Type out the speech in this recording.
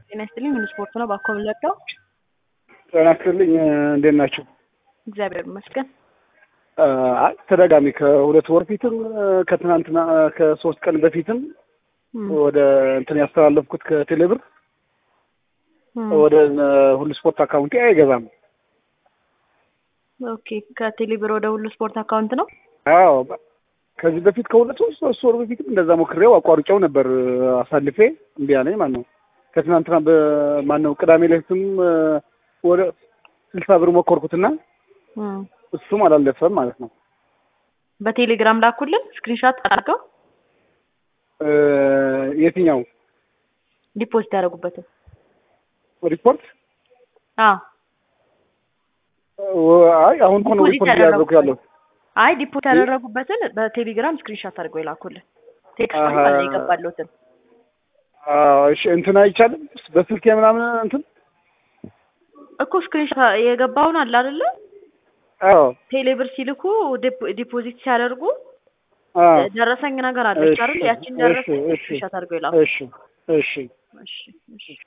ጤና ይስጥልኝ። ምን ስፖርት ነው ባኮ ብለቀው። ጤና ይስጥልኝ። እንዴት ናቸው? እግዚአብሔር ይመስገን። አይ ተደጋሚ ከሁለት ወር ፊትም ከትናንትና ከሶስት ቀን በፊትም ወደ እንትን ያስተላለፍኩት ከቴሌብር ወደ ሁሉ ስፖርት አካውንቴ አይገባም። ኦኬ ከቴሌብር ወደ ሁሉ ስፖርት አካውንት ነው። አዎ ከዚህ በፊት ከሁለት ወር ሶስት ወር በፊትም እንደዛ ሞክሬው አቋርጬው ነበር አሳልፌ እምቢ አለኝ ማለት ነው። ከትናንትና በማን ነው ቅዳሜ ዕለትም ወደ ስልሳ ብር ሞከርኩትና እሱም አላለፈም ማለት ነው። በቴሌግራም ላኩልን ስክሪንሻት አድርገው የትኛው ዲፖዚት ያደረጉበትን ሪፖርት? አይ አሁን እኮ ነው ሪፖርት እያደረኩ ያለው። አይ ዲፖዚት ያደረጉበትን በቴሌግራም ስክሪንሻት አድርገው የላኩልን ቴክስት አለ የገባለትን። እሺ እንትን አይቻልም በስልክ ምናምን እንትን እኮ ስክሪንሻት የገባውን አለ አይደለ? አዎ ቴሌብር ሲልኩ ዲፖዚት ሲያደርጉ ደረሰኝ ነገር አለች አይደል? ያቺን ደረሰኝ ስክሪንሻት አድርገው የላኩ። እሺ እሺ እሺ እሺ